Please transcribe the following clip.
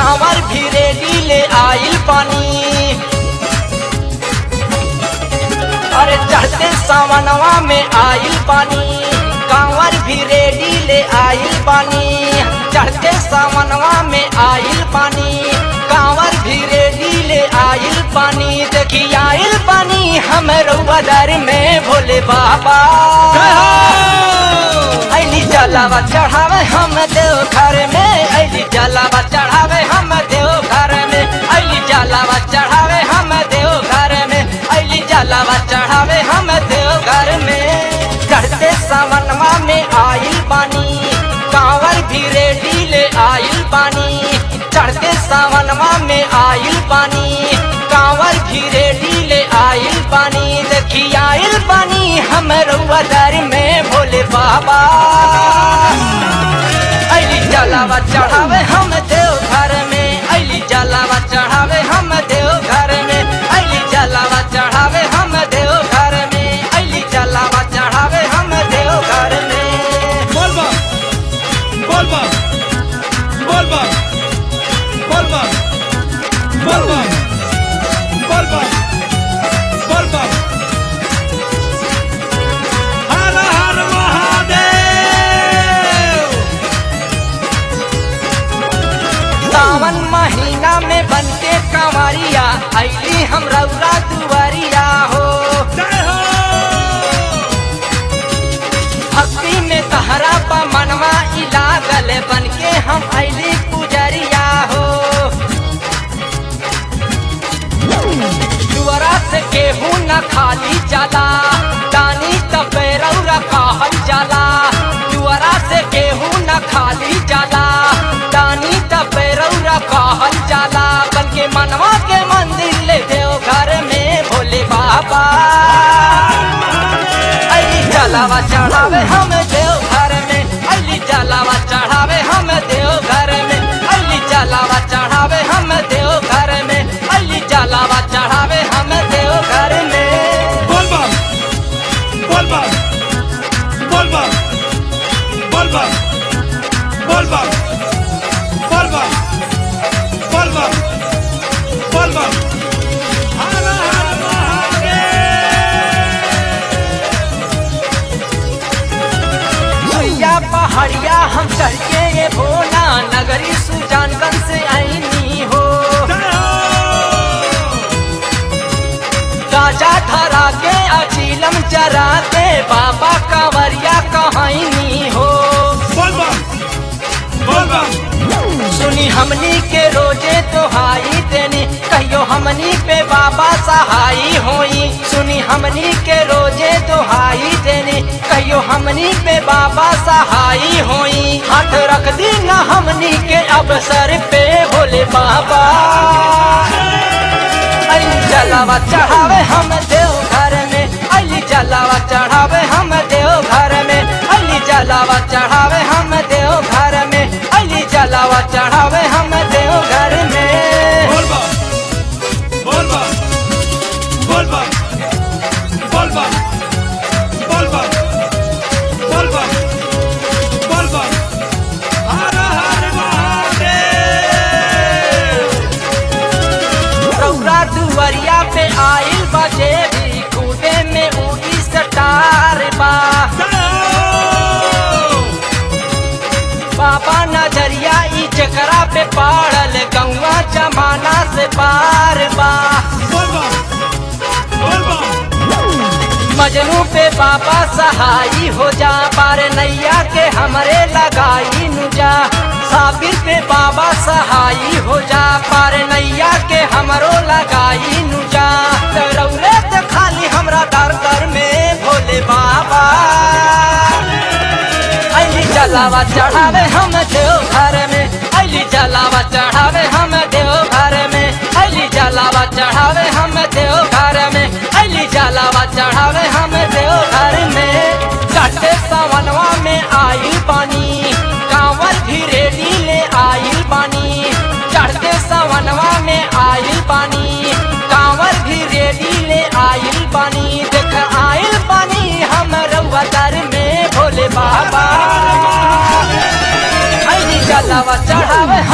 कांवर भी रेडी ले आइल पानी अरे चढ़ते सावनवा में आइल पानी कांवर भी रेडी ले आइल पानी चढ़ते सावनवा में आइल पानी कांवर भी रेडी ले आइल पानी देखी आइल पानी हम रउआदार में भोले बाबा अली जलावा चढ़ावे हम देव घर में अली जलावा चढ़ावे हम देव घर में अली जलावा चढ़ावे हम देव घर में अली जलावा चढ़ावे हम देव घर में चढ़ते सावनवा में आइल पानी कांवर भी रेडी ले आइल पानी चढ़ते सावनवा में आइल पानी कांवर भी रेडी ले आइल पानी देखी आइल पानी हम रउआदार में भोले बाबा अली जलावा चढ़ावे हम देव घर में अली जलावा चढ़ावे हम देव घर में अली जलावा चढ़ावे हम देव घर में अली जलावा चढ़ावे हम देव घर में बोलबा बोलबा बोलबा बोलबा बोलबा बोलबा बोलबा हर हर महादेव सावन महीना में बनके कंवरिया अली हम रउरा दुआरिया हो जय हो भक्ति में तहरा पा मनवा ई लागल बनके हम अली पुजरिया हो दुआरा से केहू न खाली जाला दानी तपेरौरा कहल जाला दुआरा से केहू न खाली जाला दानी तपेरौरा कहल जाला बल्कि मनवा के मंदिर ले देव घर में भोले बाबा अली जलावा चढ़ावे हम देव घर में अली जलावा चढ़ावे हम देव घर में अली जलावा चढ़ावे हम देव घर में अली जलावा चढ़ावे हम देव घर में बोलबा बोलबा बोलबा बोलबा बोलबा बोलबा बोलबा बोलबा हर हर महादेव भैया पहाड़िया हम चढ़ के ये भोला नगरी सुजानगंज से आईनी हो जय हो गाजा धरा के अचीलम जरा के बाबा कांवरिया कहनी हो बोलबा बोलबा सुनी हमनी के रोजे तोहाई देनी कहियो हमनी पे बाबा सहाई होई सुनी हमनी के रोजे तोहाई देनी कहियो हमनी पे बाबा सहाई होई हाथ रख दी ना हमनी के अवसर पे भोले बाबा अली जलावा चढ़ावे हम देव घर में अली जलावा चढ़ावे हम देव घर में अली जलावा चढ़ावे हम देव घर में अली जलावा चढ़ावे हम देव घर में बोलबा बोलबा बोलबा बोलबा बोलबा बोलबा बोलबा हर हर महादेव रौरा दुवरिया पे आइल बजे भी कूदे में उड़ी सटार बा जय हो बाबा नजरिया ई चकरा पे पाड़ल गौवा जमाना से पार बा बोलबा बोलबा मजनू पे बाबा सहाई हो जा पार नैया के हमरे लगाई नुजा साबिर पे बाबा सहाई हो जा पार नैया के हमरो लगाई नुजा रौरे तो खाली हमरा दर दर में भोले बाबा अली जलावा चढ़ावे हम देव घर में अली जलावा चढ़ावे हम देव घर में अली जलावा चढ़ावे हम देव घर में अली जलावा चढ़ावे हम देव घर में चढ़ते सावनवा में आइल पानी कांवर भी रेडी ले आइल पानी चढ़ते सावनवा में आइल पानी कांवर भी रेडी ले आइल पानी देख आइल पानी हम रउआ दर में भोले बाबा अली जलावा चढ़ावे